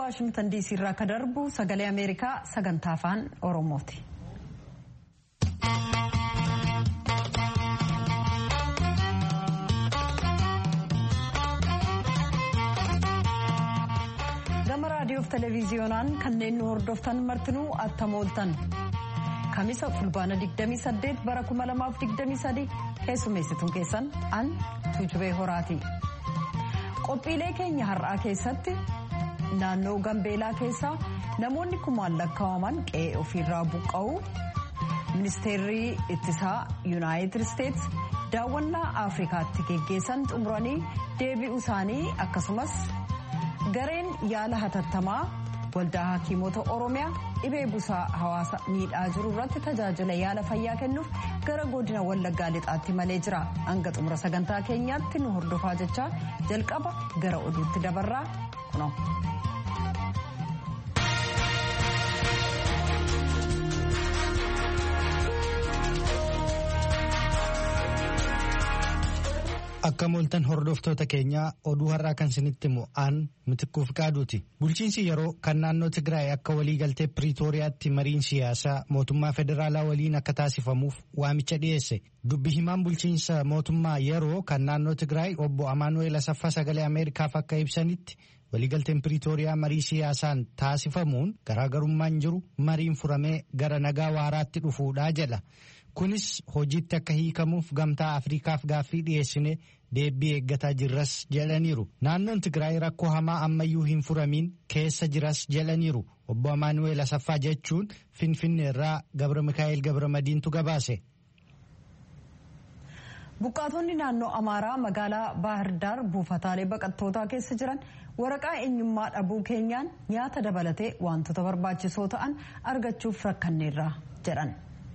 waashingtan diisii irraa akka darbu sagalee ameerikaa sagantaa afaan oromooti. gama raadiyoof televiziyoonaan kanneen nu hordoftan martinuu attam ooltan kamisa fulbaana 28 bara 2023 keessummeessituun keessan an tuujubee horaati. qophiilee keenya har'aa keessatti naannoo gambeelaa keessaa namoonni kumaan lakkaa'aman qe'ee ofiirraa buqqa'uu ministeerri ittisaa yuunaayitid isteets daawwannaa afrikaatti geggeessan xumuranii deebi'uu isaanii akkasumas gareen yaala hatattamaa waldaa hakiimota oromiyaa dhibee busaa hawaasa miidhaa jiru irratti tajaajila yaala fayyaa kennuuf gara godina wallaggaa lixaatti malee jira hanga xumura sagantaa keenyaatti nu hordofaa jechaa jalqaba gara oduutti dabarraa kuno. Akka mooltan hordoftoota keenyaa oduu har'aa kan isinitti himu aan mitikkuuf qaaduuti. Bulchiinsi yeroo kan naannoo Tigraay akka waliigaltee Piriitooriyaatti mariin siyaasaa mootummaa federaalaa waliin akka taasifamuuf waamicha dhiyeesse. Dubbi himaan bulchiinsa mootummaa yeroo kan naannoo Tigraay obbo Amaanu'eel Asaffaa sagalee Ameerikaaf akka ibsanitti waliigalteen Piriitooriyaa marii siyaasaan taasifamuun garaagarummaan jiru mariin furamee gara nagaa waaraatti dhufuudhaa jedha. Kunis hojiitti akka hiikamuuf gamtaa Afriikaaf gaaffii dhiyeessine deebii eeggataa jirras jedhaniiru. Naannoon Tigraay rakkoo hamaa ammayyuu hin furamiin keessa jiras jedhaniiru. Obbo Amaanu'eel Asaffaa jechuun Finfinnee irraa Gabra Mikaa'el Gabra Madiintu gabaase. Buqqaatonni naannoo Amaaraa magaalaa Baahirdaar buufataalee baqattootaa keessa jiran waraqaa eenyummaa dhabuu keenyaan nyaata dabalatee wantoota barbaachisoo ta'an argachuuf rakkanneerra jedhan.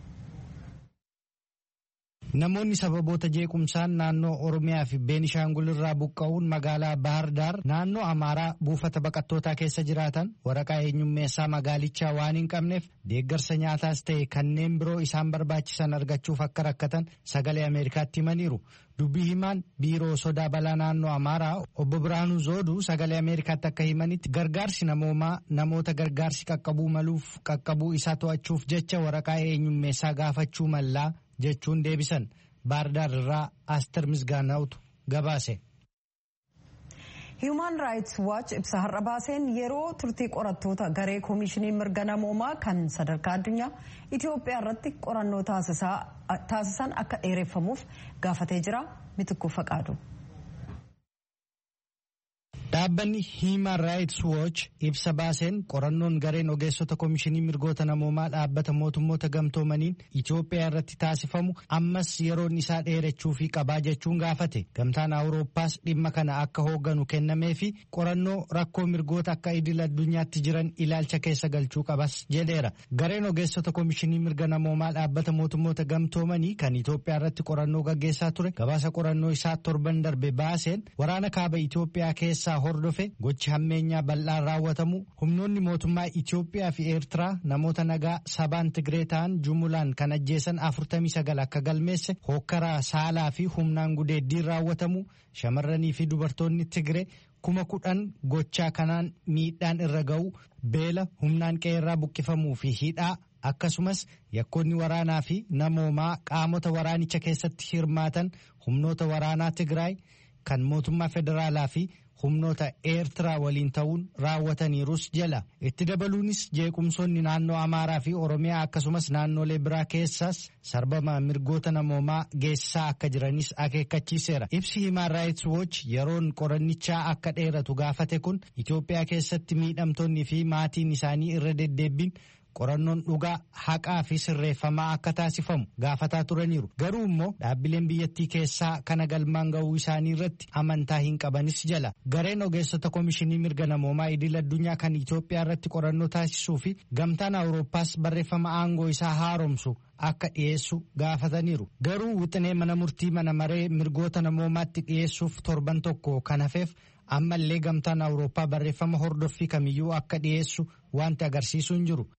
Namoonni sababoota jeequmsaan naannoo Oromiyaa fi Beenishaangul irraa buqqa'uun magaalaa Baahirdaar naannoo Amaaraa buufata baqattootaa keessa jiraatan waraqaa eenyummeessaa magaalichaa waan hin qabneef deeggarsa nyaataas ta'e kanneen biroo isaan barbaachisan argachuuf akka rakkatan sagalee Ameerikaatti himaniiru. Dubbii himaan biiroo sodaa balaa naannoo Amaaraa obbo Biraanuu Zooduu sagalee Ameerikaatti akka himanitti gargaarsi namoomaa namoota gargaarsi qaqqabuu maluuf qaqqabuu isaa to'achuuf jecha waraqaa eenyummeessaa gaafachuu mallaa jechuun deebisan baardaar irraa aastar misgaanaa'utu gabaase. Human Rights Watch ibsa har'a baaseen yeroo turtii qorattoota garee koomishinii mirga namoomaa kan sadarkaa addunyaa Itoophiyaa irratti qorannoo taasisan akka dheereffamuuf gaafatee jira mitikkuu faqaadu. Dhaabbanni Human Rights Watch ibsa baaseen qorannoon gareen ogeessota koomishinii mirgoota namoomaa dhaabbata mootummoota gamtoomaniin Itoophiyaa irratti taasifamu ammas yeroon isaa dheerachuu fi qabaa jechuun gaafate. Gamtaan Awurooppaas dhimma kana akka hoogganu kennamee fi qorannoo rakkoo mirgoota akka idil addunyaatti jiran ilaalcha keessa galchuu qabas jedheera. Gareen ogeessota koomishinii mirga namoomaa dhaabbata mootummoota gamtoomanii kan Itoophiyaa irratti qorannoo gaggeessaa ture gabaasa qorannoo isaa torban darbe baaseen waraana kaaba Itoophiyaa keessaa hordofe gochi hammeenyaa bal'aan raawwatamu humnoonni mootummaa Itoophiyaa fi Eertiraa namoota nagaa sabaan Tigree ta'an jumulaan kan ajjeesan 49 akka galmeesse hookkaraa saalaa fi humnaan gudeeddiin raawwatamu shamarranii fi dubartoonni Tigree kuma kudhan gochaa kanaan miidhaan irra ga'u beela humnaan qe'eerraa buqqifamuu fi hidhaa akkasumas yakkoonni waraanaa fi namoomaa qaamota waraanicha keessatti hirmaatan humnoota waraanaa Tigraay kan mootummaa federaalaa fi humnoota eertiraa waliin ta'uun raawwataniirus jala itti dabaluunis jeequmsoonni naannoo amaaraa fi oromiyaa akkasumas naannolee biraa keessaas sarbama mirgoota namoomaa geessisaa akka jiranis akeekkachiiseera ibsi himaan raayits wooch yeroon qorannichaa akka dheeratu gaafate kun itoophiyaa keessatti miidhamtoonni fi maatiin isaanii irra deddeebbiin qorannoon dhugaa haqaa fi sirreeffamaa akka taasifamu gaafataa turaniiru garuu immoo dhaabbileen biyyattii keessaa kana galmaan ga'uu isaanii irratti amantaa hin qabanis jala gareen ogeessota koomishinii mirga namoomaa idil addunyaa kan Itoophiyaa irratti qorannoo taasisuu fi gamtaan awurooppaas barreeffama aangoo isaa haaromsu akka dhiyeessu gaafataniiru garuu wixinee mana murtii mana maree mirgoota namoomaatti dhiyeessuuf torban tokko kan hafeef ammallee gamtaan awurooppaa barreeffama hordoffii kamiyyuu akka dhiyeessu wanti agarsiisu hin jiru.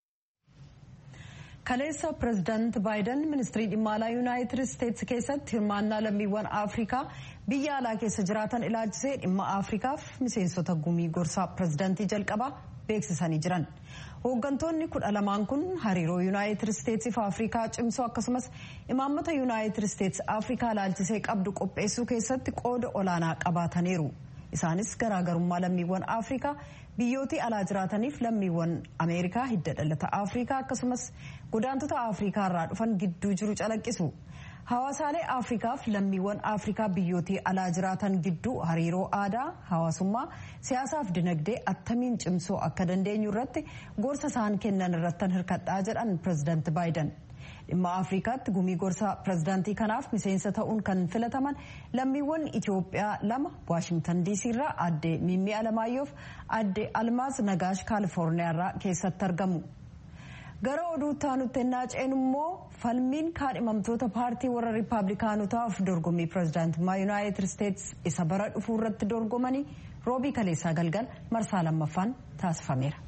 kaleessa pirezidaanti baayiden ministirii dhimma alaa yuunaayitid isteetsi keessatti hirmaannaa lammiiwwan afrikaa biyya alaa keessa jiraatan ilaalchisee dhimma afrikaaf miseensota gumii gorsaa pirezidaantii jalqabaa beeksisanii jiran hooggantoonni kudha lamaan kun hariiroo yuunaayitid isteetsii fi afrikaa cimsuu akkasumas imaammata yuunaayitid isteets afrikaa ilaalchisee qabdu qopheessuu keessatti qooda olaanaa qabaataniiru isaanis garaagarummaa lammiiwwan afrikaa biyyootii alaa jiraataniif lammiiwwan ameerikaa hidda dhalata afrikaa akkasumas godaantota afrikaa irraa dhufan gidduu jiru calaqqisu. hawaasaalee afrikaaf lammiiwwan afrikaa biyyootii alaa jiraatan gidduu hariiroo aadaa hawaasummaa siyaasaaf dinagdee attamiin cimsuu akka dandeenyu irratti gorsa isaan kennan irrattan hirkadhaa jedhan pirezidaanti baayiden dhimma afrikaatti gumii gorsa pirezidaantii kanaaf miseensa ta'uun kan filataman lammiiwwan itiyoophiyaa lama waashingtan diisii irraa aadde mimmii alamaayyoof aadde almaas nagaash kaalifoorniyaa irraa keessatti argamu. gara oduu taanutti ennaa ceenu immoo falmiin kaadhimamtoota paartii warra riippaabilikaanotaaf dorgommii pirezidaantummaa yuunaayitid isteets isa bara dhufuu irratti dorgomanii roobii kaleessaa galgal marsaa lammaffaan taasifameera.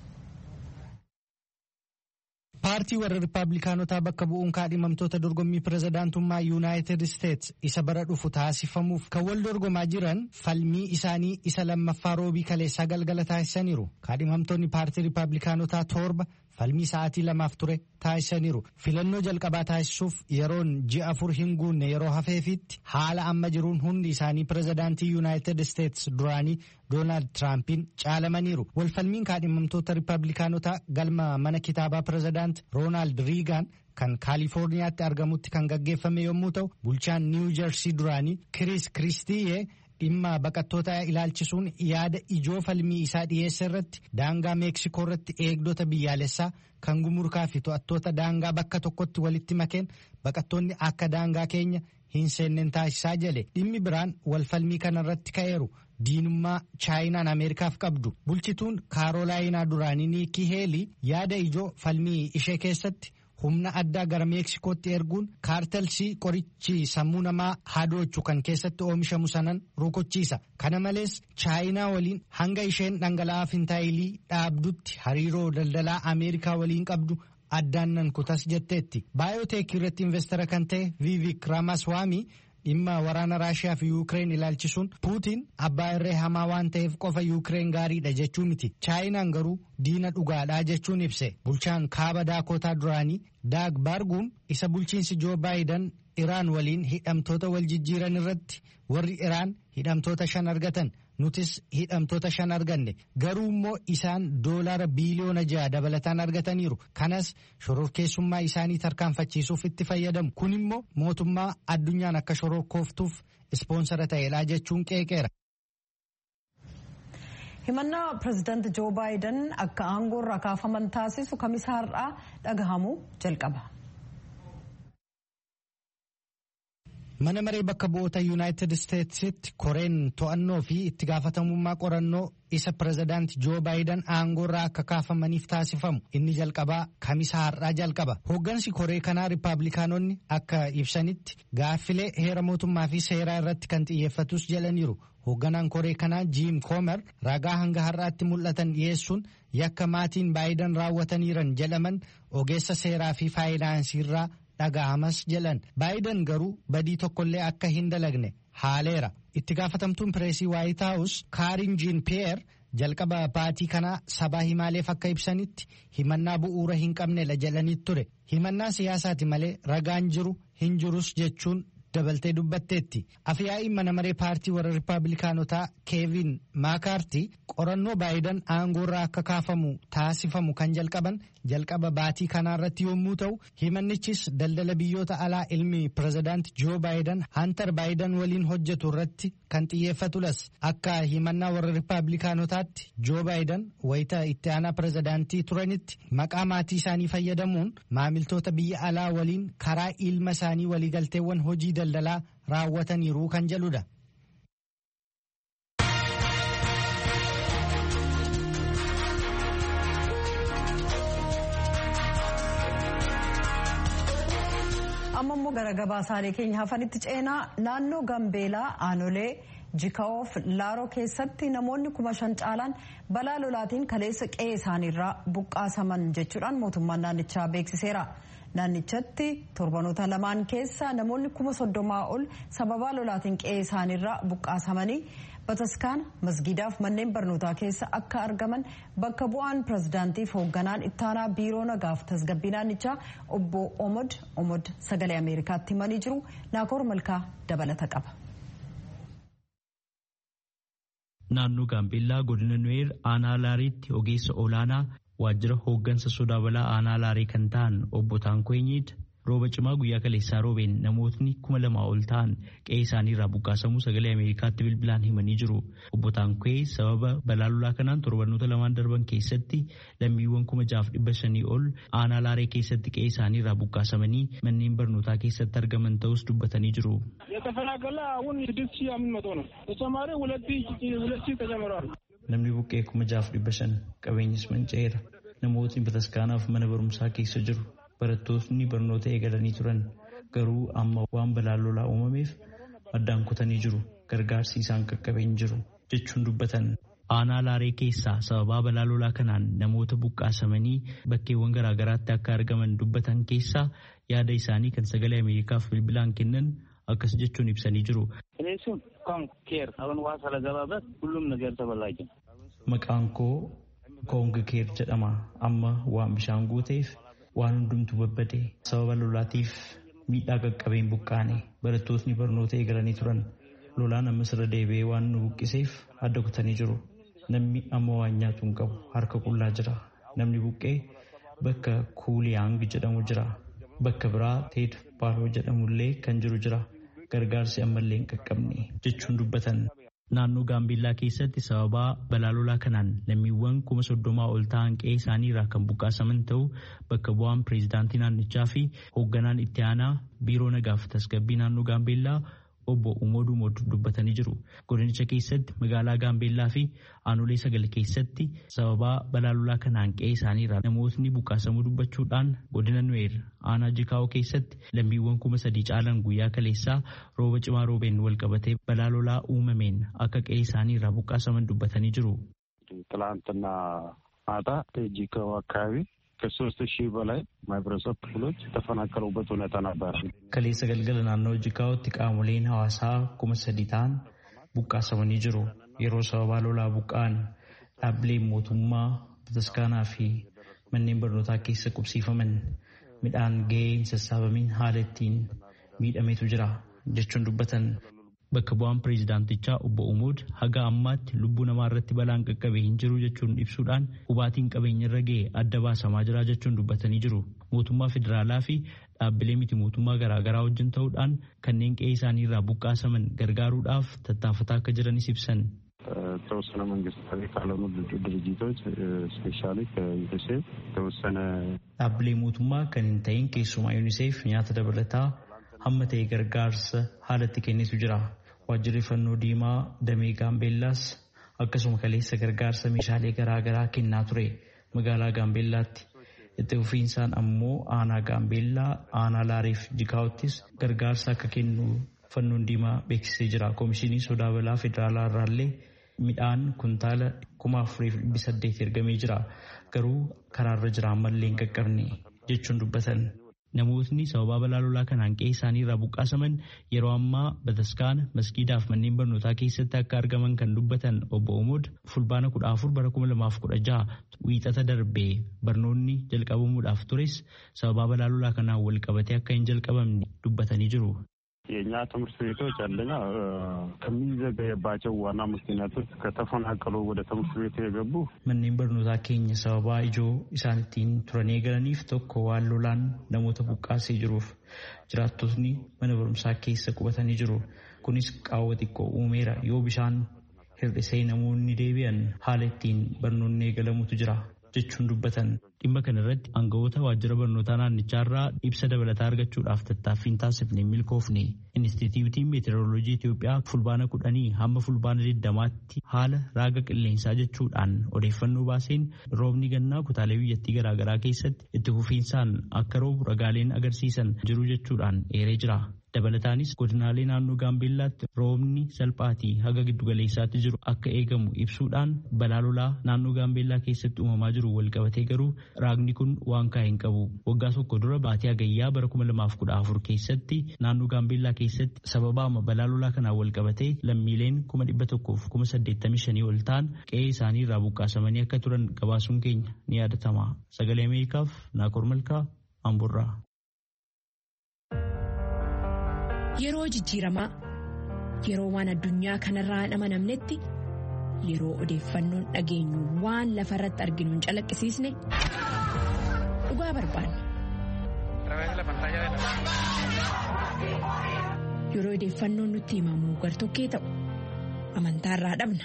paartii warra riippaabilikaanotaa bakka bu'uun kaadhimamtoota dorgommii pirezidaantummaa yuunaayitid isteets isa bara dhufu taasifamuuf kan wal dorgomaa jiran falmii isaanii isa lammaffaa roobii kaleessaa galgala taasisaniiru kaadhimamtoonni paartii riippaabilikaanotaa torba falmii sa'aatii lamaaf ture taasisaniiru filannoo jalqabaa taasisuuf yeroon ji'a afur hin guunne yeroo hafeefitti haala amma jiruun hundi isaanii pirezidaantii yuunaayitid isteets duraanii doonaald tiraampiin caalamaniiru walfalmiin kaadhimamtoota riippaabilikaanotaa galma mana kitaabaa pirezidaant roonaald riigaan kan kaalifoorniyaatti argamutti kan gaggeeffame yommuu ta'u bulchaan niiw jersii duraanii kiriis kiristiyee dhimma baqattoota ilaalchisuun yaada ijoo falmii isaa dhiyeesse irratti daangaa meeksikoo irratti eegdota biyyaalessaa kan gumurkaa fi to'attoota daangaa bakka tokkotti walitti makeen baqattoonni akka daangaa keenya hin seenneen taasisaa jale dhimmi biraan walfalmii kana irratti ka'eeru diinummaa chaayinaan ameerikaaf qabdu bulchituun kaarolaayinaa duraanii niikii heelii yaada ijoo falmii ishee keessatti humna addaa gara meeksikootti erguun kaartelsii qorichi sammuu namaa hadoochu kan keessatti oomishamu sanan rukuchiisa kana malees chaayinaa waliin hanga isheen dhangala'aa fintaayilii dhaabdutti hariiroo daldalaa ameerikaa waliin qabdu addaan nan kutas jetteetti baayoteek irratti investara kan ta'e viivik raamaswaamii dhimma waraana raashiyaa fi yuukireen ilaalchisuun puutiin abbaa irree hamaa waan ta'eef qofa yuukireen gaariidha jechuu miti chaayinaan garuu diina dhugaadhaa jechuun ibse bulchaan kaaba daakotaa duraanii daag baarguun isa bulchiinsi joo baayidan iraan waliin hidhamtoota wal jijjiiran irratti warri iraan hidhamtoota shan argatan nutis hidhamtoota shan arganne garuu immoo isaan doolaara biiliyoona ja'a dabalataan argataniiru kanas shororkeessummaa isaanii tarkaanfachiisuuf itti fayyadamu kun immoo mootummaa addunyaan akka shororkooftuuf ispoonsara ta'eedha jechuun qeeqeera. himannaa pirezidaanti joo baayiden akka aangoo irraa kaafaman taasisu kamisa har'aa dhagahamuu jalqaba. mana maree bakka bu'oota yuunaayitid isteetsitti koreen to'annoo fi itti gaafatamummaa qorannoo isa pirezidaanti joo baayiden aangoo irraa akka kaafamaniif taasifamu inni jalqabaa kamisa har'aa jalqaba hooggansi koree kanaa riippaabilikaanonni akka ibsanitti gaaffilee heera mootummaa fi seeraa irratti kan xiyyeeffatus jedhaniiru hoogganaan koree kanaa jiim koomer ragaa hanga har'aatti mul'atan dhiyeessuun yakka maatiin baayiden raawwataniiran jedhaman ogeessa seeraa fi faayinaansii irraa dhaga'amas jedhan baayiden garuu badii tokkollee akka hin dalagne haaleera itti gaafatamtuun pireesii waayit haawus kaarin jiin piyeer jalqaba baatii kanaa sabaa himaaleef akka ibsanitti himannaa bu'uura hin qabnedha jedhanii ture himannaa siyaasaati malee ragaan jiru hin jirus jechuun dabaltee dubbatteetti afyaa'iin mana maree paartii warra riippaabilikaanotaa keevin maakaartii qorannoo baayiden aangoo irraa akka kaafamu taasifamu kan jalqaban jalqaba baatii kanaa irratti yommuu ta'u himannichis daldala biyyoota alaa ilmi pirezidaanti joo baayiden hantar baayiden waliin hojjetu irratti kan xiyyeeffatulas akka himannaa warra riippaabilikaanotaatti joo baayiden wayita itti aanaa pirezidaantii turanitti maqaa maatii isaanii fayyadamuun maamiltoota biyya alaa waliin karaa ilma isaanii waliigalteewwan hojii daldalaa raawwataniiru kan jedhudha. amma immoo gara gabaasaalee keenya hafanitti ceenaa naannoo gambeelaa aanolee jika'oof laaroo keessatti namoonni kuma shan caalaan balaa lolaatiin kaleessa qe'ee isaaniirraa buqqaasaman jechuudhaan mootummaan naannichaa beeksiseera naannichatti torbanoota lamaan keessa namoonni kuma soddomaa ol sababaa lolaatiin qe'ee isaaniirraa buqqaasamanii bataskaana masgiidaaf manneen barnootaa keessa akka argaman bakka bu'aan pirezidaantiif hoogganaan ittaanaa biiroo nagaaf tasgabbii naannichaa obbo omod omod sagalee ameerikaatti himanii jiru naakoor malkaa dabalata qaba. naannoo gaambeellaa godina nuweer aanaa laariitti ogeessa olaanaa waajjira hooggansa sodaa balaa aanaa laarii kan ta'an obbo Taankoo'inyiid rooba cimaa guyyaa kaleessaa roobeen namootni kuma lamaa ol ta'an qe'ee isaaniirraa buqqaasamuu sagalee ameerikaatti bilbilaan himanii jiru obbo Taankoo'ee sababa balaa lolaa kanaan torbanoota lamaan darban keessatti lammiiwwan kuma jaaf dhibba shanii ol aanaa laaree keessatti qe'ee isaaniirraa buqqaasamanii manneen barnootaa keessatti argaman ta'us dubbatanii jiru. የተፈናቀለ አሁን ስድስት ሺህ አምስት መቶ ነው። ተጨማሪ ሁለት ሁለት ሺህ ተጨምረዋል። namni buqqee kuma jaaf dhibba shan qabeenyis manca'eera namootni bataskaanaaf mana barumsaa keessa jiru barattootni barnoota eegalanii turan garuu amma waan balaan lolaa uumameef addaan kutanii jiru gargaarsi isaan qaqqabeen jiru jechuun dubbatan. aanaa laaree keessaa sababaa balaa lolaa kanaan namoota buqqaasamanii bakkeewwan garaagaraatti akka argaman dubbatan keessaa yaada isaanii kan sagalee ameerikaaf bilbilaan kennan akkas jechuun ibsanii jiru. ኬር አሁን ውሃ ስለገባበት ሁሉም ነገር ተበላሸ። Maqaan koo Koong Keer jedhama. Amma waan bishaan guuteef waan hundumtu babbade sababa lolaatiif miidhaa qaqqabeen buqqaane barattootni barnoota eegalanii turan. Lolaan ammas irra deebi'ee waan nu buqqiseef adda kutanii jiru. Namni amma waan nyaatu hin qabu harka qullaa jira. Namni buqqee bakka Kuuliyaang jedhamu jira. Bakka biraa Teet Baaloo jedhamullee kan jiru jira. Gargaarsi ammallee hin qaqqabne jechuun dubbatan. Naannoo Gaambeellaa keessatti sababaa balaa lolaa kanaan lammiiwwan kuma soddomaa ol ta'an qe'ee isaaniirraa kan buqqaasaman ta'uu bakka bu'aan pireezidaantii naannichaa fi hoogganaan itti aanaa biiroo nagaaf tasgabbii naannoo Gaambeellaa obbo Umooduu Moodu dubbatanii jiru. Godinicha keessatti magaalaa Gaambeellaa fi aanolee sagal keessatti sababaa balaa lolaa kanaan qe'ee isaaniirraa namootni buqqaasamuu dubbachuudhaan godina Nuweer aanaa Jikaa'oo keessatti lammiiwwan kuma sadii caalan guyyaa kaleessaa rooba cimaa roobeen wal qabatee balaa lolaa uumameen akka qe'ee isaaniirraa buqqaasaman dubbatanii jiru. ትላንትና ማታ ጂካው አካባቢ ከሶስት ሺህ በላይ ማህበረሰብ ክፍሎች የተፈናቀሉበት ሁኔታ ነበር። Kaleessa galgala naannoo Jikaa'ootti qaamoleen hawaasaa kuma sadii ta'an buqqaasamanii jiru. Yeroo sababaa lolaa buqqa'an dhaabbileen mootummaa bataskaanaa fi manneen barnootaa keessa qubsiifaman midhaan gahee hin sassaabamiin haala ittiin miidhametu jira jechuun dubbatan. Bakka bu'aan pireezidaantichaa obbo Umood haga ammaatti lubbuu namaa irratti balaan qaqqabee hin jiru jechuun ibsuudhaan hubaatiin qabeenya irra ga'e adda baasamaa jira jechuun dubbatanii jiru. Mootummaa federaalaa fi dhaabbilee miti mootummaa garaagaraa wajjin ta'uudhaan kanneen qe'ee isaanii irraa buqqaasaman gargaaruudhaaf tattaafataa akka jiranis ibsan. የተወሰነ መንግስታዊ ካልሆኑ ድርጅቶች ስፔሻሊ ከዩኒሴፍ የተወሰነ Dhaabbilee mootummaa kan hin ta'in keessumaa yuuniseef nyaata dabalataa hamma ta'e gargaarsa haalatti kennitu jira. Waajjirri fannoo diimaa damee gaambeellaas akkasuma kaleessa gargaarsa meeshaalee garaagaraa kennaa ture magaalaa gaambeellaatti. Itti fufiinsaan ammoo aanaa gaambeellaa aanaa laariif jikaa'ottis gargaarsa akka kennu fannoon diimaa beeksisee jira. Komishinii sodaa balaa federaalaa irraallee midhaan kuntaala kuma afuriif dhibbi saddeet ergamee jira. Garuu karaarra jira ammallee hin qaqqabne jechuun dubbatan. Namootni sababaa balaa lolaa kanaan qe'ee isaanii irraa buqqaasaman yeroo ammaa bataskaana maskiidaaf manneen barnootaa keessatti akka argaman kan dubbatan obbo Omood fulbaana kudha afur bara kuma lamaaf kudha jaha wiixata darbee barnoonni jalqabamuudhaaf tures sababaa balaa lolaa kanaan wal qabatee akka hin jalqabamne dubbatanii jiru. የእኛ ትምህርት ቤቶች አንደኛ ከሚዘገየባቸው ዋና ምክንያቶች ከተፈናቀሉ ወደ ትምህርት ቤት የገቡ Manneen barnootaa keenya sababaa ijoo isaan ittiin turan eegalaniif tokko waan lolaan namoota buqqaasee jiruuf jiraattotni mana barumsaa keessa qubatanii jiru. Kunis qaawwa xiqqoo uumeera yoo bishaan hir'isee namoonni deebi'an haala ittiin barnoonni eegalamutu jira jechuun dubbatan. Dhimma kana irratti aangawoota waajjira barnootaa naannichaarraa ibsa dabalataa argachuudhaaf tattaaffiin taasifne milkoofne. Inistituutiin meeteoroloojii Itoophiyaa fulbaana kudhanii hamma fulbaana digdamaatti haala raaga qilleensaa jechuudhaan odeeffannoo baaseen roobni gannaa kutaalee biyyattii garaagaraa keessatti itti fufiinsaan akka roobu ragaaleen agarsiisan jiru jechuudhaan eeree jira. Dabalataanis godinaalee naannoo Gaambeellaatti roobni salphaatii haga giddugaleessaatti jiru akka eegamu ibsuudhaan balaa lolaa naannoo Gaambeellaa keessatti uumamaa jiru walqabatee garuu raagni kun waan kaa'e hin qabu. Waggaa tokko dura baatii hagayyaa bara kuma lamaaf kudha afur keessatti naannoo Gaambeellaa keessatti sababaama balaa lolaa kanaan walqabatee lammiileen kuma dhibba tokkoof kuma saddeettamii shanii ol ta'an qe'ee isaanii irraa buqqaasamanii akka turan gabaasuun keenya ni yaadatama. Sagalee Ameerikaaf Naakoor Malkaa Amburraa. Yeroo jijjiiramaa yeroo waan addunyaa kanarraa hin amanamnetti yeroo odeeffannoon dhageenyu waan lafa irratti arginu hin calaqqisiisne dhugaa barbaanna. Yeroo odeeffannoon nutti himamu gartokkee ta'u amantaarraa dhabna.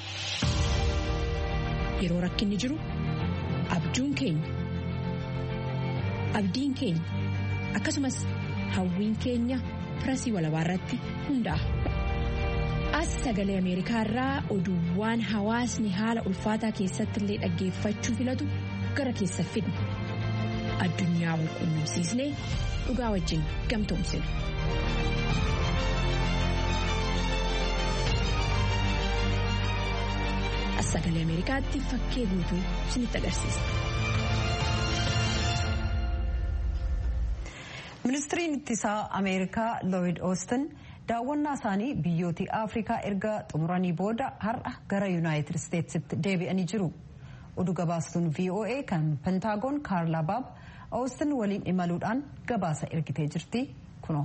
Yeroo rakkinni jiru abjuun keenya abdiin keenya akkasumas hawwiin keenya pirasii walabaa irratti hundaa'a. As sagalee Ameerikaa irraa oduuwwan hawaasni haala ulfaataa keessatti illee dhaggeeffachuu filatu gara keessa fidna. Addunyaa wal quunnamsiisnee dhugaa wajjin gamtoomsina. As sagalee Ameerikaatti fakkee guutuu isinitti agarsiisa. ministiriin ittisaa ameerikaa looyid oostin daawwannaa isaanii biyyooti afrikaa erga xumuranii booda har'a gara yuunaayitid isteetsitti deebi'anii jiru oduu gabaastuun voa kan pentaagoon kaarlaa baab oostin waliin imaluudhaan gabaasa ergitee jirti kuno.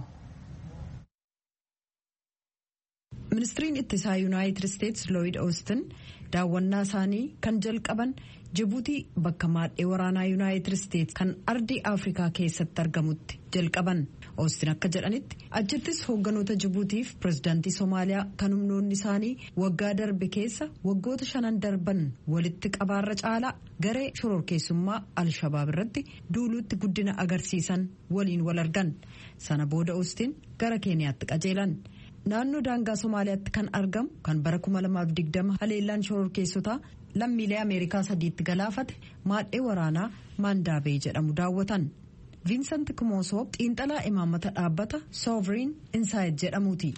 ministiriin ittisaa yuunaayitid isteets looyid oostin daawwannaa isaanii kan jalqaban jibuutii bakka maadhee waraanaa yuunaayitid isteets kan ardii afrikaa keessatti argamutti jalqaban oostin akka jedhanitti achittis hoogganoota jibuutiif pirezidaantii soomaaliyaa kan humnoonni isaanii waggaa darbe keessa waggoota shanan darban walitti qabaarra caalaa garee shororkeessummaa alshabaab irratti duuluutti guddina agarsiisan waliin wal argan sana booda oostin gara keeniyaatti qajeelan. naannoo daangaa somaaliyaatti kan argamu kan bara 2020 haleellaan shororkeessotaa lammiilee ameerikaa sadiitti galaafate maadhee waraanaa maandaabee jedhamu daawwatan viinsant kumoosoo xiinxalaa imaammata dhaabbata sooveriin insaayid jedhamuuti.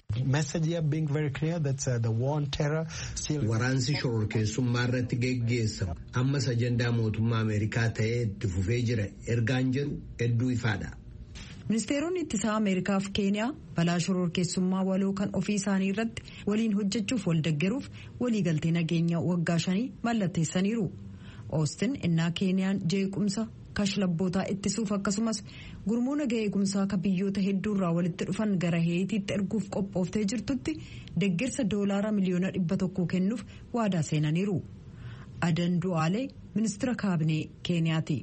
waraansi shororkeessummaa irratti geggeessamu ammas ajandaa mootummaa ameerikaa ta'ee itti fufee jira ergaan jedhu hedduu ifaadha. ministeeronni ittisaa ameerikaa fi keeniyaa balaa shororkeessummaa waloo kan ofii isaanii irratti waliin hojjechuuf wal deggeruuf waliigaltee nageenya waggaa shanii mallatteessaniiru oostin innaa keeniyaan jeequmsa kashlabbootaa ittisuuf akkasumas gurmuu naga eegumsaa ka biyyoota hedduurraa walitti dhufan gara heetiitti erguuf qophooftee jirtutti deggersa doolaara miliyoona dhibba tokko kennuuf waadaa seenaniiru adan du'aalee ministira kaabinee keeniyaati.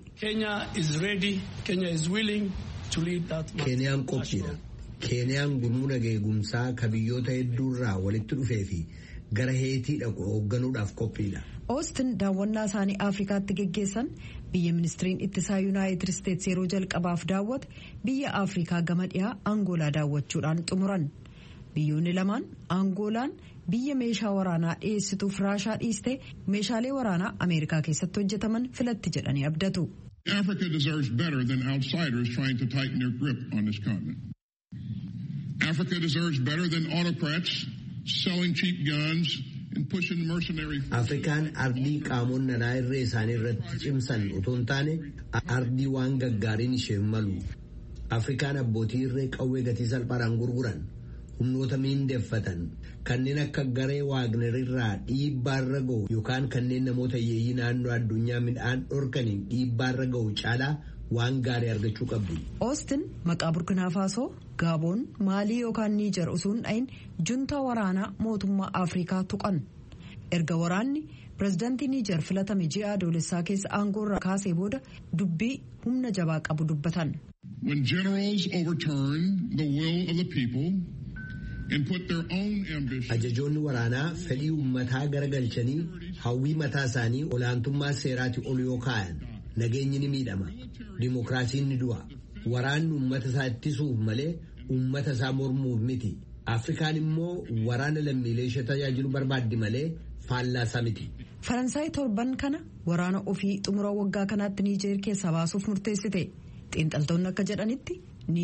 keeniyaan qophiidha keeniyaan gurmuu naga eegumsaa ka biyyoota hedduurraa walitti dhufee fi gara heetii dhaqu hoogganuudhaaf qophiidha. oostin daawwannaa isaanii afrikaatti geggeessan biyya ministiriin ittisaa yuunaayitid isteets yeroo jalqabaaf daawwate biyya afrikaa gama dhiyaa angoolaa daawwachuudhaan xumuran biyyoonni lamaan angoolaan biyya meeshaa waraanaa dhiyeessituuf raashaa dhiiste meeshaalee waraanaa ameerikaa keessatti hojjetaman filatti jedhanii abdatu. Africa deserves better than outsiders trying to tighten their grip on this continent. Africa deserves better than autocrats selling cheap guns and pushing mercenary Afrikaan ardii qaamonni alaa irree isaanii irratti cimsan otoo hin taane ardii waan gaggaariin ishee malu. Afrikaan abbootii irree qawwee gatii salphaadhaan gurguran humnoota miindeeffatan kanneen akka garee waagner irraa dhiibbaarra ga'u yookaan kanneen namoota hiyyeeyyii naannoo addunyaa midhaan dhorkaniin dhiibbaarra ga'u caalaa waan gaarii argachuu qabdu. oostin maqaa burkinaa faasoo gaaboon maalii yookaan niijar osoo hin dhayin juntaa waraanaa mootummaa afrikaa tuqan erga waraanni pirezidaantii niijar filatame ji'a adoolessaa keessa aangoorraa kaasee booda dubbii humna jabaa qabu dubbatan. When generals overturn the will of the people and put their own ambition Ajajoonni waraanaa fedhii uummataa garagalchanii hawwii mataa isaanii olaantummaa seeraati ol yoo kaa'an nageenyi ni miidhama. Dimookiraasiin ni du'a. Waraanni uummata isaa ittisuuf malee uummata isaa mormuuf miti. Afrikaan immoo waraana lammiilee ishee tajaajilu barbaaddi malee faallaasaa miti. faransaay torban kana waraana ofii xumura waggaa kanaatti niijeer keessaa baasuuf murteessite xiinxaltoonni akka jedhanitti niijeer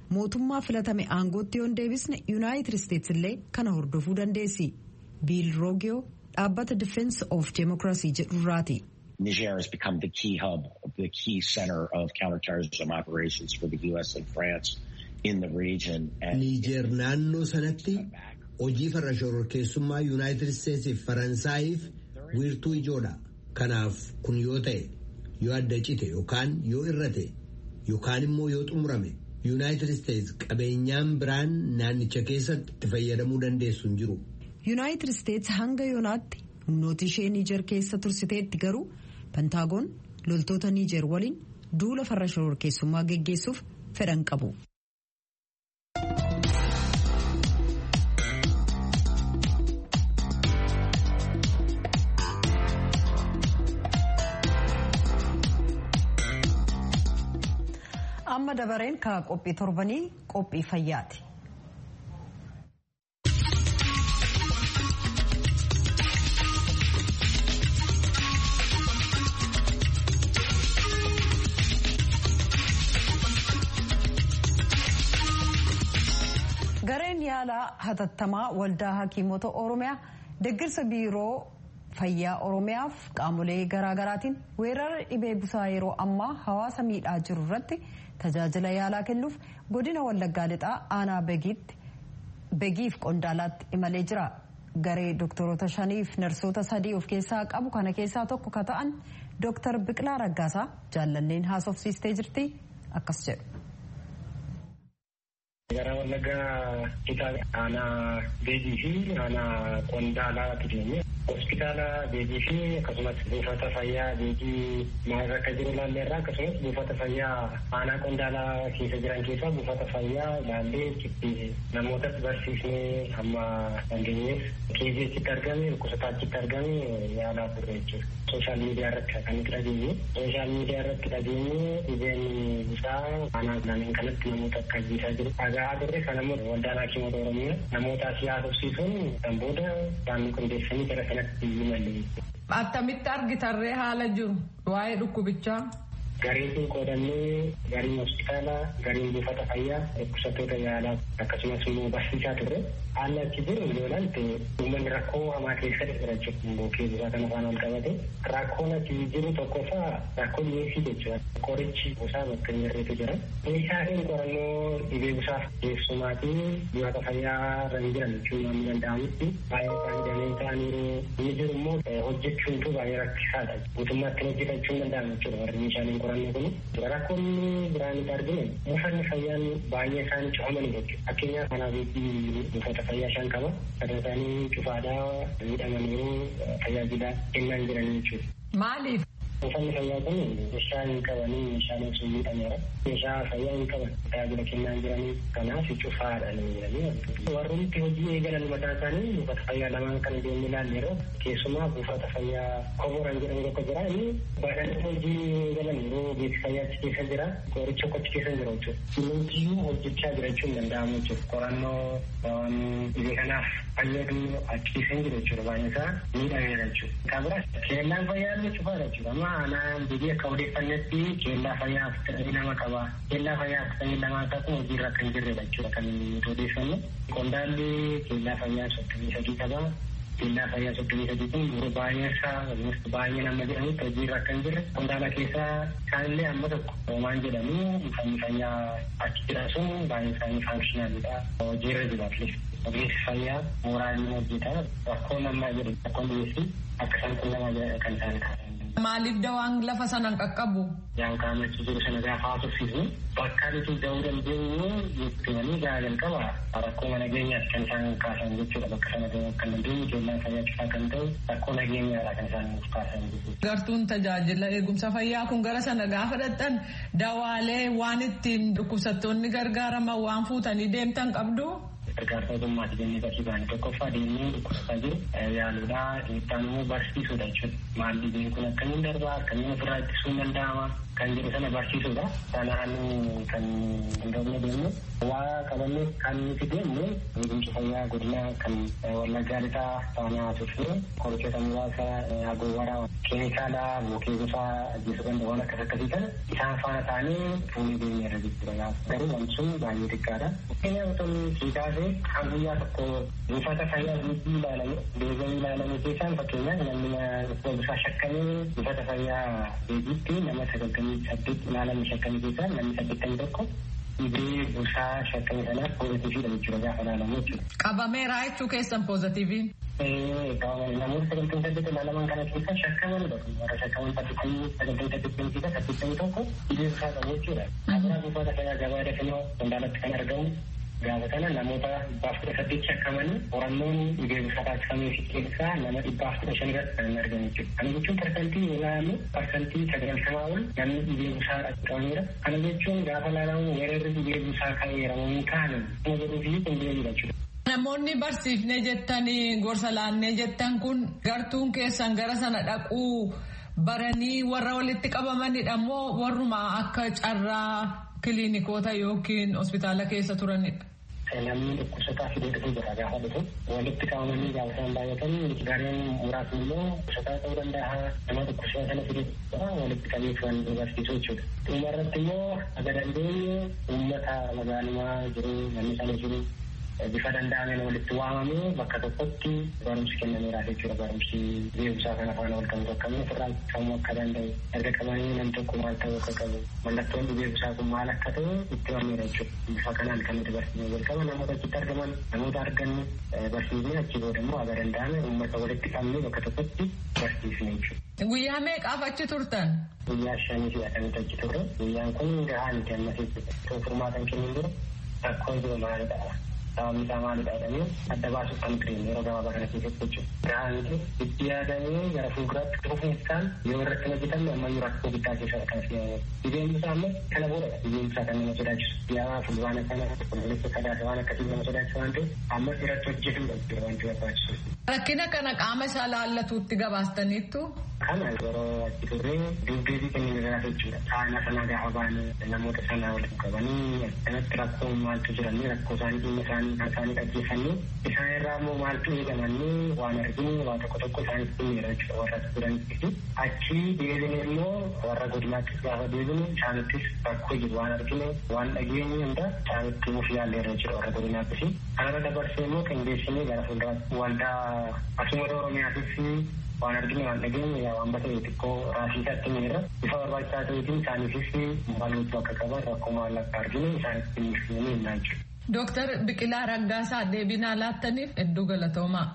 mootummaa filatame aangootti yoon deebisne yuunaayitid isteetsi illee kana hordofuu dandeessi biil roogiyoo dhaabbata difeensi of deemokiraasii jedhurraati. Niger has become the key hub, the key center of counterterrorism operations for the U.S. and France in the region. Niger naannoo sanatti hojii farra shororkeessummaa yuunaayitid isteetsiif faransaayiif wiirtuu ijoodha. Kanaaf kun yoo ta'e yoo adda cite yookaan yoo irrate yookaan immoo yoo xumurame yuunaayitid isteets qabeenyaan biraan naannicha keessatti itti fayyadamuu dandeessu hin jiru. yuunaayitid isteets hanga yoonaatti humnoota ishee niijer keessa tursiteetti garuu pentaagoon loltoota niijer waliin duula farra shororkeessummaa geggeessuuf fedhan qabu. amma dabareen ka qophii torbanii qophii fayyaati. gareen yaalaa hatattamaa waldaa hakiimota oromiyaa deeggarsa biiroo fayyaa oromiyaaf qaamolee garaagaraatiin weerara dhibee busaa yeroo ammaa hawaasa miidhaa jiru irratti tajaajila yaalaa kennuuf godina wallaggaa lixaa aanaa begiif qondaalaatti imalee jira garee doktoroota shaniif narsoota sadii of keessaa qabu kana keessaa tokko ka ta'an dooktar biqilaa raggaasaa jaallanneen haasofsiistee jirti akkas jedhu. gara wallaggaa lixaa aanaa beegii fi aanaa qondaalaatti deemee hospitaala beegii fi akkasumas buufata fayyaa beegii maal akka jiru ilaallee irraa akkasumas buufata fayyaa aanaa qondaalaa keessa jiran keessaa buufata fayyaa ilaallee itti namootas barsiisnee hamma dandeenyeef keezii achitti argame dhukkubsataa achitti argame yaalaa turre jechuudha. Sooshaal miidiyaa irratti kan nuti dhageenye. Sooshaal miidiyaa irratti dhageenye dhibeen isaa aanaa ilaaleen kanatti namoota akka ajjeesaa jiru. Dhagaa turre kanammoo waldaan hakiimota oromiyaa namoota asii haasofsiisuun kan booda isaan qindeessanii gara kanatti imalle. Attamitti argitarree haala jiru waa'ee dhukkubichaa. Gariin kun qoodannee gariin hospitaalaa, gariin buufata fayyaa, dhukkubsattoota yaalaa akkasumas immoo barsiisaa turre. Haalli achi jiru yoo ilaalte uummanni rakkoo hamaa keessa jira jechuudha. Bookee busaa kana faana ol qabate. Rakkoon achi jiru tokkoffaa rakkoo dhiyeessii jechuudha. Qorichi busaa bakka hin jirretu jira. Meeshaaleen qorannoo dhibee busaaf keessumaatii buufata fayyaa irra hin jiran jechuun waan danda'amutti baay'ee isaanii damee ta'aniiru. Inni jiru immoo hojjechuuntu baay'ee rakkisaadha. Guutummaatti hojjetachuu hin danda'amu jechuudha warri meeshaaleen qorannoo kun. Rakkoonni biraan itti arginu buufanni fayyaan baay'ee isaanii cufamanii jechuudha. Fakkeenyaaf kanaaf buufata fayyaa shan qaba. Sadan isaanii cufaadhaa miidhamaniiru tajaajila kennaa hin jiran jechuudha. Maaliif? Buufanni fayyaa kun meeshaa hin qabanii meeshaaleen sun miidhameera. Meeshaa fayyaa hin qaban tajaajila kennaa hin jiranii kanaaf cufaadha jedhanii warroonni hojii eegalan mataa isaanii buufata fayyaa lamaan kan deemnee ilaalle yeroo keessumaa buufata fayyaa koboran jedhamu tokko jira inni baadhanii hojii eegalan yeroo beeksisa fayyaa achi keessa jira qoricha achi keessa jira jechuudha. Hundumtiyyuu hojjechaa jira jechuun hin danda'amu jechuudha. Qorannoo waan dhibee kanaaf fayyadu achi keessa hin jiru jechuudha baay'een isaa miidhameera jechuudha. Kan biraa keellaan fayyaa illee cufaadha jechuudha. Amma aanaan biyyi akka odeeffannetti keellaa fayyaa afurtamii lama qaba. Keellaa fayyaa afurtamii lamaa isaa kun hojiirra kan jirredha jechuudha kan nuti odeeffannu. Qondaalli keellaa fayyaa soddomii sadii qaba. Keellaa fayyaa soddomii sadii kun yeroo baay'ee isaa baay'ee nama jedhamutti hojiirra kan jirre. Qondaala keessaa isaanillee amma tokko hoomaan jedhamu uffanni fayyaa achi jira sun baay'ee isaanii faankishinaaliidha. Hojiirra jira atleast. Ogeessi fayyaa mooraaliin hojjeta. Rakkoo namaa jedhu rakkoon dhiyeessii akka isaan quunnamaa jiran kan isaan kaasan. Maaliif dawaan lafa sanaan qaqqabu? Yaan qaamatti jiru sana gaafa haasofsiisnu bakka nuti ga'uu dandeenyu jettanii gahaa jalqaba rakkoo nageenyaati kan isaan kaasan jechuudha bakka sana ga'uu kan dandeenyu keellaan fayyaa cufaa kan ta'u rakkoo nageenyaadha kan isaan nuuf kaasan jechuudha. Gartuun tajaajila eegumsa fayyaa kun gara sana gaafa dhaqxan dawaalee waan ittiin dhukkubsattoonni gargaaraman waan fuutanii deemtan qabdu. gargaarsa ogummaati jennee barsiisaan tokkoffaa deemnee dhukkubsataa jiru yaaluudha itti immoo barsiisuudha jechuudha. Maal dhibeen kun akkamiin darbaa akkamiin ofirraa ittisuun danda'ama kan jedhu sana barsiisuudha. Sanaan kan hundoofne deemnu waa qabannee kan nuti deemnu eegumsa fayyaa godinaa kan wallaggaa lixaa taanaa turre qorichoota muraasa agowwaraa keemikaala bookee gosa ajjeesuu danda'u waan akkas akkasii kana isaan faana taanee fuunee deemee irra jechuudha. Garuu wanti sun baay'ee xiqqaadha. Fakkeenyaaf otoo siikaasee kan guyyaa tokko buufata fayyaa guutuu ilaalame deebi'anii ilaalame keessaan fakkeenyaaf namni bifa shakkamee buufata fayyaa deebiitti nama sagaltamii saddeet ilaalame shakkamii keessaa namni saddeettamii tokko dhibee busaa shakkamii sanaaf poozitiiviidha jechuudha gaafa ilaalamu jechuudha. Qabameeraa jechuu keessan poozitiiviin. namoota sagaltamii saddeet ilaalaman kana keessa shakkaman warra shakkaman saddeettamii sagaltamii saddeettamii keessa saddeettamii tokko dhibee busaa qabu jechuudha. Kabiraa buufata fayyaa gabaa dafinoo qondaalatti kan argamu gaafa kana namoota dhibbaaf kudha saddeet shakkamanii qorannoon dhibee busaa taasifamee fi keessaa nama dhibbaaf kudha shan irratti kan argamu jechuudha. Kana jechuun parsantii ilaalamu parsantii sagaltamaa ol namni dhibee busaa qabameera. Kana jechuun gaafa ilaalamu weerarri dhibee busaa ka'eera moo hin kaane kana jedhuu fi qindeebiidha jechuudha. Namoonni barsiifnee jettanii gorsa laannee jettan kun gartuun keessan gara sana dhaquu baranii warra walitti qabamanidha moo warruma akka carraa kiliinikoota yookiin hospitaala keessa turanidha. Namni dhukkubsataa fidee dhufuu jira gaafa dhufu walitti qabamanii gaafa isaan baay'atan gareen muraasni immoo dhukkubsataa ta'uu danda'a nama dhukkubsataa sana fidee jira walitti qabee kan barsiisu jechuudha. Dhuma irratti immoo aga dandeenye uummata magaalummaa jiru namni sana jiru bifa danda'ameen walitti waamamee bakka tokkotti barumsi kennameera jechuudha barumsi beekumsaa kana faana wal qabatu akkamii ofirraa sammuu akka danda'u erga qabanii nam tokko maal ta'uu akka qabu mallattoon beekumsaa kun maal akka ta'u itti himameera jechuudha bifa kanaan kan nuti barsiisne jalqaba namoota achitti argaman namoota arganne barsiisne achi booda immoo aga danda'ame uummata walitti qabnee bakka tokkotti barsiisne jechuudha. Guyyaa meeqaaf achi turtan? Guyyaa shanii fi akkamitti achi turre guyyaan kun gahaa miti ammas jechuudha. Furmaatan kennuun dura rakkoo jiru maalidha? sababni isaa maalidha jedhamee adda baasuuf kan ture yeroo gabaabaa kana keessatti jechuudha. Gahaaniti itti yaadamee gara fuulduraatti dhufuun isaan yoo irratti hojjetamne ammayyuu rakkoo guddaa keessadha kan fe'amu. Dhibeen isaa ammoo kana boodadha. Dhibeen isaa kan nama sodaachisu. Yaa fulbaana kana qulqulleessa sadaasa waan akkasii nama sodaachisu waan ta'eef ammas irratti hojjetamudha jechuudha wanti barbaachisu. Rakkina kana qaama isaa laallatuutti gabaastaniittu. Kana yeroo achi turree dubdeebii kenname irraa jechuudha. Saana sana gaafa baane namoota sana walitti qabanii akkanatti rakkoo maaltu jiranii rakkoo isaanii dhimma isaanii kan isaanii dhaggeeffannee isaan irraa immoo maaltu eegamannee waan arginu waa tokko tokko isaanitti himeera jechuudha warra turanitti fi achi deebine immoo warra godinaattis gaafa deebine isaanittis rakkoo jiru waan argine waan dhageenye hunda isaanitti himuuf yaalleerra jechuudha warra godinaattis. Kanarra dabarsee immoo qindeessinee gara fuulduraatti waldaa asumata Oromiyaatis waan arginu waan dhageenye yaa waan ta'e xiqqoo raasii isaatti miira bifa barbaachisaa ta'eetiin isaaniifis maal gochuu akka qaban rakkoo maal akka arginu isaanitti himuu himnaa jechuudha. Dooktar Biqilaa Raggaasaa deebinaa laattaniif hedduu galatoomaa.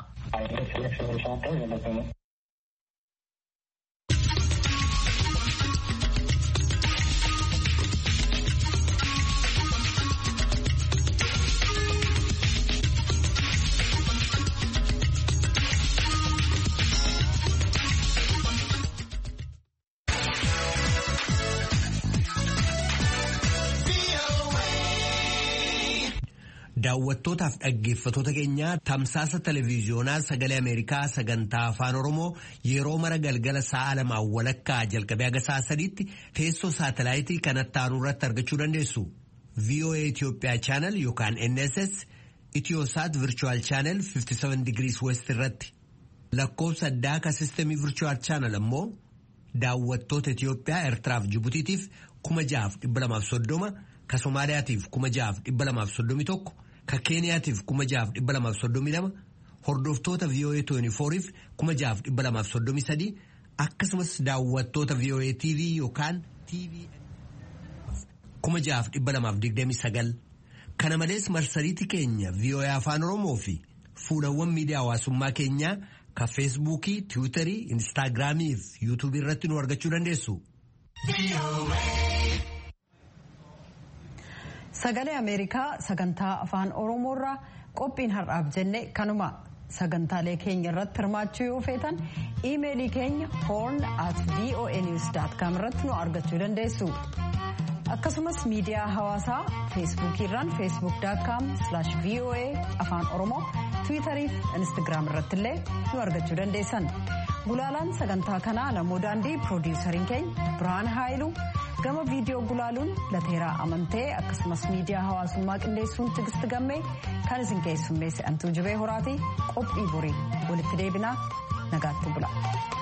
Daawwattootaaf dhaggeeffatoota keenya tamsaasa televiiziyoonaa sagalee Ameerikaa sagantaa afaan Oromoo yeroo mara galgala sa'a lamaan walakkaa jalqabee haga sa'a sadiitti teessoo saatalaayitii kanatti aanu irratti argachuu dandeessu. VOA Itoophiyaa chaanal yookaan NSS Itiyoosaat Virchuwal chaanal 57 degrees West irratti lakkoofsa addaa ka sistemii Virchuwal chaanal ammoo daawwattoota Itiyoophiyaa Eertiraaf Jibutiitiif kuma jahaaf dhibba lamaaf soddoma. ka Somaaliyaatiif kuma jahaaf dhibba lamaaf soddomii tokko ka Keeniyaatiif kuma jahaaf dhibba lamaaf soddomii lama hordoftoota VOA 24f kuma jahaaf dhibba lamaaf soddomii sadii akkasumas daawwattoota VOA TV yookaan TV kuma jahaaf dhibba lamaaf digdamii sagal kana malees marsariitii keenya VOA afaan Oromoo fi fuulawwan miidiyaa hawaasummaa keenyaa ka feesbuukii tiwiitarii instaagiraamii fi yuutuubii irratti nu argachuu dandeessu. Sagalee Ameerikaa sagantaa afaan Oromoorraa qophiin har'aaf jenne kanuma sagantaalee keenya irratti hirmaachuu yoo feetan iimeelii keenya horn at voanews.com irratti nu argachuu dandeessu. akkasumas miidiyaa hawaasaa feesbuukiirraan feesbuuk.com voa afaan oromoo tiwiitarii fi instagiraam irratti illee nu argachuu dandeessan gulaalaan sagantaa kanaa namoo daandii piroodiwusariin keenya birhaan haayilu gama viidiyoo gulaaluun lateeraa amantee akkasumas miidiyaa hawaasummaa qindeessuun tigisti gammee kan isin keessummeesse antuu jibee horaatii qophii borii walitti deebinaa nagaatti bula.